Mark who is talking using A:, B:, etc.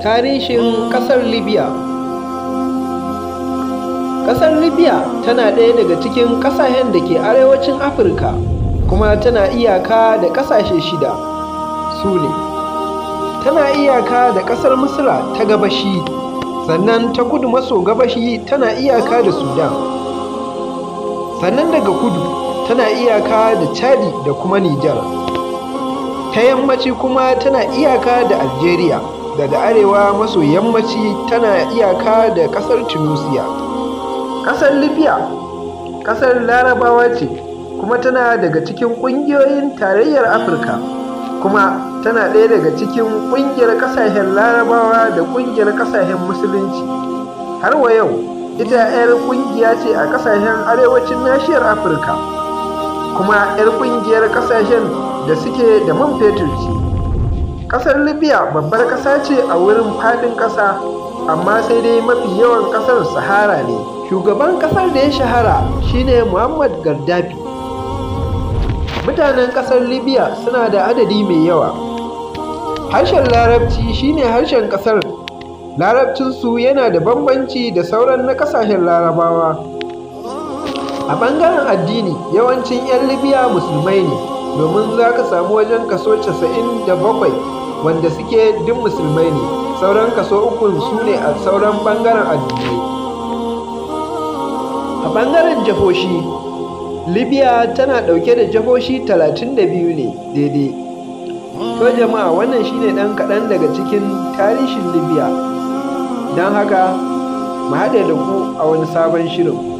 A: Tarihin ƙasar Libya Ƙasar Libya tana ɗaya daga cikin ƙasashen da ke arewacin Afirka kuma tana iyaka da ƙasashe shida su ne tana iyaka da ƙasar Misra ta gabashi sannan ta kudu maso gabashi tana iyaka da Sudan sannan daga kudu tana iyaka da Chadi da kuma Nijar ta yammaci kuma tana iyaka da Algeria daga arewa maso yammaci tana iyaka da ƙasar Tunisia ƙasar Libya ƙasar Larabawa ce kuma tana daga cikin ƙungiyoyin tarayyar Afirka kuma tana ɗaya daga cikin ƙungiyar ƙasashen Larabawa da ƙungiyar ƙasashen Musulunci har wa yau ita 'yar ƙungiya ce a ƙasashen arewacin nashiyar Afirka kuma 'yar ƙungiyar ƙasashen da suke da man fetur ce ƙasar Libya babbar ƙasa ce a wurin faɗin ƙasa amma sai dai mafi yawan ƙasar Sahara ne shugaban ƙasar da ya shahara shine Muammar Gaddafi mutanen ƙasar Libya suna da adadi mai yawa harshen larabci shine harshen ƙasar larabcinsu yana da bambanci da sauran na ƙasashen larabawa a ɓangaren addini yawancin 'yan libya musulmai ne domin za ka samu wajen kaso 97 wanda suke duk musulmai ne sauran kaso ukun su ne a sauran ɓangaren addinai a ɓangaren jahoshi libya tana ɗauke da jihohi 32 ne daidai to jama'a wannan shine ɗan kaɗan daga cikin tarihin libya don haka mu haɗe da ku a wani sabon shirin